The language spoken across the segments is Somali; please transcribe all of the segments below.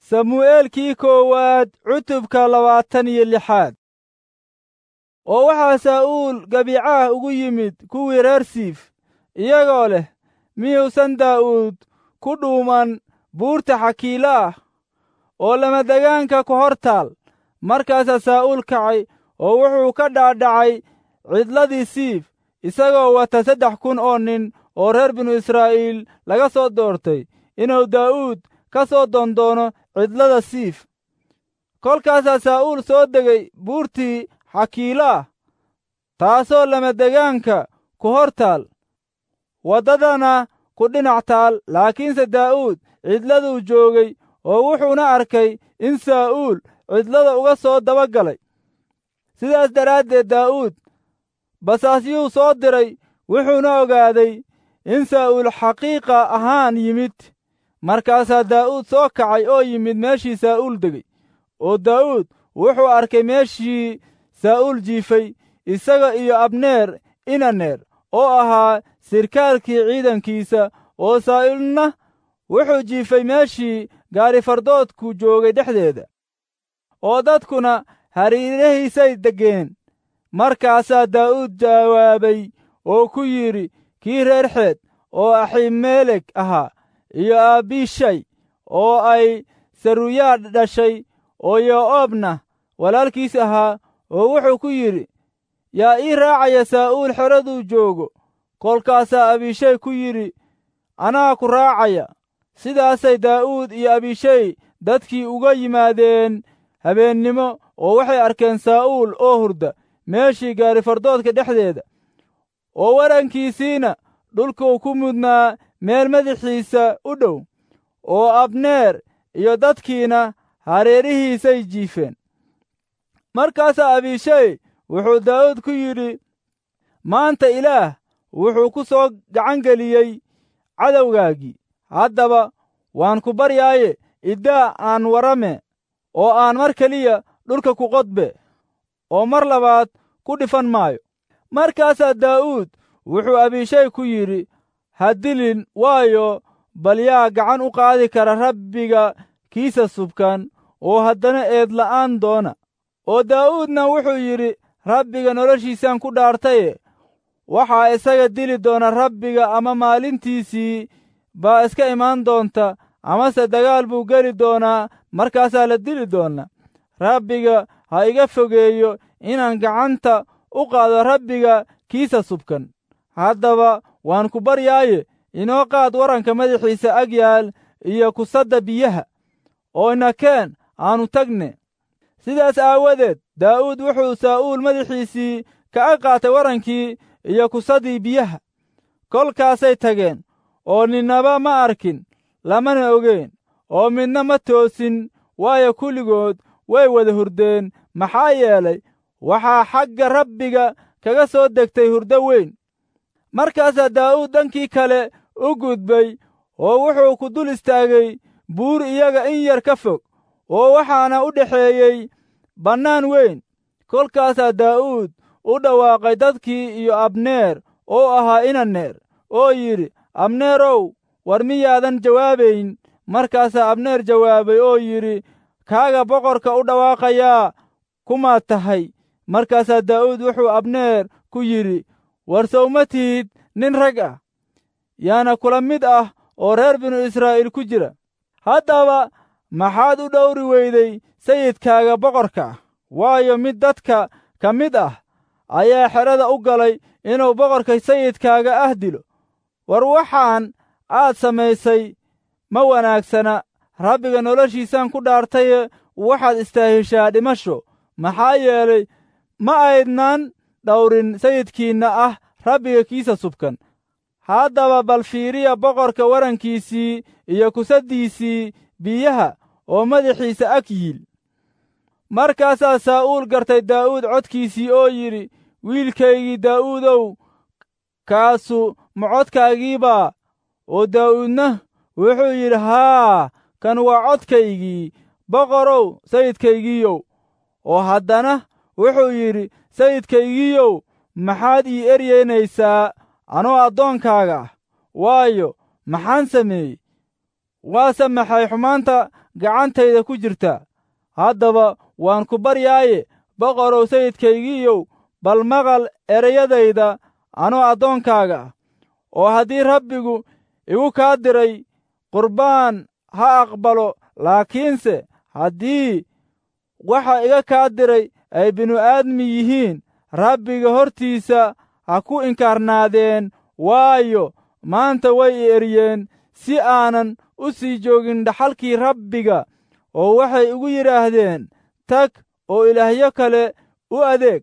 samu'eelkii koowaad cutubka labaatan iyo lixaad oo waxaa saa'uul gabiicaah ugu yimid kuwii reer siif iyagoo leh miyuusan daa'uud ku dhuuman buurta xakiilo ah oo lamadegaanka ku hor taal markaasaa saa'uul kacay oo wuxuu ka dhaadhacay cidladii siif isagoo wata saddex kun oo nin oo reer binu israa'iil laga soo doortay inuu daa'uud ka soo dondoono cidlada siif kolkaasaa saa'uul soo degay buurtii xakiilo ah taasoo lamadegaanka ku hor taal waddadana ku dhinac taal laakiinse daa'uud cidladuu joogay oo wuxuuna arkay in saa'uul cidlada uga soo daba galay sidaas daraaddeed daa'uud basaasyuu soo diray wuxuuna ogaaday in saa'uul xaqiiqa ahaan yimid markaasaa daa'uud soo kacay oo yimid meeshii saa'uul degay oo daa'uud wuxuu arkay meeshii saa'uul jiifay isaga iyo abneer inaneer oo ahaa sirkaalkii ciidankiisa oo saa'uulna wuxuu jiifay meeshii gaarifardoodku joogay dhexdeeda oo dadkuna hariirahiisay deggeen markaasaa daa'uud jawaabay oo ku yidhi kii reer xeed oo aximeelek ahaa iyo aabishay oo ay saruyaa dhashay oo yo'oobna walaalkiis ahaa oo wuxuu ku yidhi yaa ii raacaya saa'uul xeraduu joogo kolkaasaa abishay ku yidhi anaa ku raacaya sidaasay daa'uud iyo abishay dadkii uga yimaadeen habeennimo oo waxay arkeen saa'uul oo hurda meeshii gaarifardoodka dhexdeeda oo warankiisiina dhulkuu ku mudnaa meel madaxiisa u dhow oo abneer iyo dadkiina hareerihiisay jiifeen markaasaa abishay wuxuu daa'uud ku yidhi maanta ilaah wuxuu ku soo gacan geliyey cadowgaagii haddaba waan ku baryaaye iddaa aan warame oo aan mar keliya dhulka ku qodbe oo mar labaad ku dhifan maayo markaasaa daa'uud wuxuu abishay ku yidhi ha dilin waayo bal yaa gacan u qaadi kara rabbiga kiisa subkan oo haddana eedla'aan doona oo daa'uudna wuxuu yidhi rabbiga noloshiisaan ku dhaartaye waxaa isaga dili doona rabbiga ama maalintiisii baa iska imaan doonta amase dagaal buu geli doonaa markaasaa la dili doona rabbiga ha iga fogeeyo inaan gacanta u qaado rabbiga kiisa subkan haddaba waan ku baryaaye inoo qaad waranka madaxiisa ag yaal iyo kusadda biyaha oo inakeen aanu tagne sidaas aawadeed daa'uud wuxuu saa'uul madaxiisii kaga qaatay warankii iyo kusaddii biyaha kolkaasay tageen oo ninnaba ma arkin lamana ogeyn oo midna ma toosin waayo kulligood way wada hurdeen maxaa yeelay waxaa xagga rabbiga kaga soo degtay hurdo weyn markaasaa daa'uud dhankii kale u gudbay oo wuxuu ku dul istaagay buur iyaga in yar ka fog oo waxaana u dhexeeyey bannaan weyn kolkaasaa daa'uud u dhawaaqay dadkii iyo abneer oo ahaa inaneer oo yidhi abneerow war miyaadan jawaabayn markaasaa abneer jawaabay oo yidhi kaaga boqorka u dhawaaqayaa kumaad tahay markaasaa daa'uud wuxuu abneer ku yidhi war sowma tihid nin rag ah yaana kula mid ah oo reer binu israa'iil ku jira haddaba maxaad u dhowri weyday sayidkaaga boqorka ah waayo mid dadka ka mid ah ayaa xerada u galay inuu boqorka sayidkaaga ah dilo war waxaan aad samaysay ma wanaagsana rabbiga noloshiisaan ku dhaartaye waxaad istaahishaa dhimasho maxaa yeelay ma aydnaan dhowrin sayidkiinna ah rabbiga kiisa subkan haddaba bal fiiriya boqorka warankiisii iyo kusaddiisii biyaha oo madaxiisa ag yiil markaasaa saa'uul gartay daa'uud codkiisii oo yidhi wiilkaygii daa'uudow kaasu ma codkaagiibaa oo daa'uudna wuxuu yidhi haa kan waa codkaygii boqorow sayidkaygiiyow oo haddana wuxuu yidhi sayidkaygiiyow maxaad ii eryeynaysaa anoo addoonkaaga ah waayo maxaan sameeyey waase maxay xumaanta gacantayda ku jirta haddaba waan ku baryaaye boqorow sayidkaygiiyow bal maqal ereyadayda anoo addoonkaaga ah oo haddii rabbigu igu kaa diray qurbaan ha aqbalo laakiinse haddii waxa iga kaa diray ay binu-aadmi yihiin rabbiga hortiisa ha ku inkaarnaadeen waayo maanta way i eryeen si aanan u sii joogin dhaxalkii rabbiga oo waxay igu yidhaahdeen tag oo ilaahyo kale u adeeg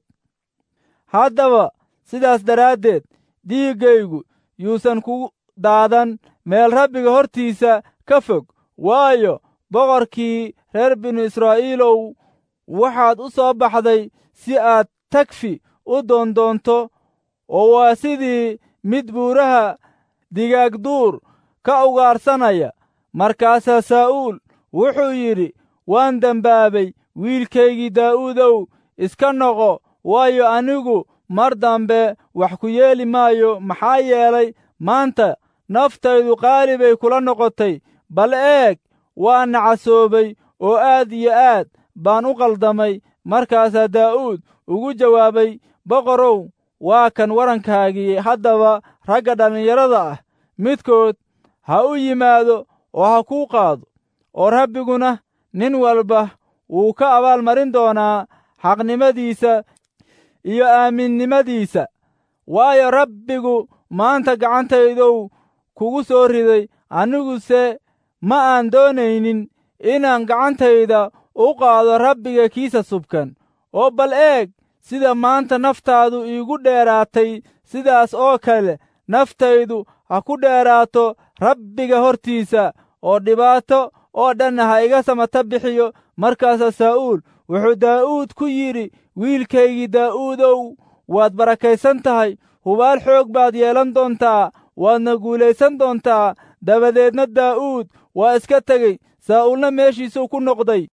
haddaba sidaas daraaddeed dhiiggaygu yuusan ku daadan meel rabbiga hortiisa ka fog waayo boqorkii reer binu israa'iilow waxaad u soo baxday si aad tagfi u doondoonto oo waa sidii mid buuraha digaagduur ka ugaarsanaya markaasaa saa'uul wuxuu yidhi waan dembaabay wiilkaygii daa'uudow iska noqo waayo anigu mar dambe wax ku yeeli maayo maxaa yeelay maanta naftaydu qaali bay kula noqotay bal eeg waa nacasoobay oo aad iyo aad baan u qaldamay markaasaa daa'uud ugu jawaabay boqorow waa kan warankaagii haddaba ragga dhallinyarada ah midkood ha u yimaado oo ha kuu qaado oo rabbiguna nin walba wuu ka abaalmarin doonaa xaqnimadiisa iyo aaminnimadiisa waayo rabbigu maanta gacantaydow kugu soo riday aniguse ma aan doonaynin inaan gacantayda u qaado rabbiga kiisa subkan oo bal eeg sida maanta naftaadu iigu dheeraatay sidaas oo kale naftaydu ha ku dheeraato rabbiga hortiisa oo dhibaato oo dhanna ha iga samata bixiyo markaasaa saa'uul wuxuu daa'uud ku yidhi wiilkaygii daa'uudow waad barakaysan tahay hubaal xoog baad yeelan doontaa waadna guulaysan doontaa dabadeedna daa'uud waa iska tegey saa'uulna meeshiisuu ku noqday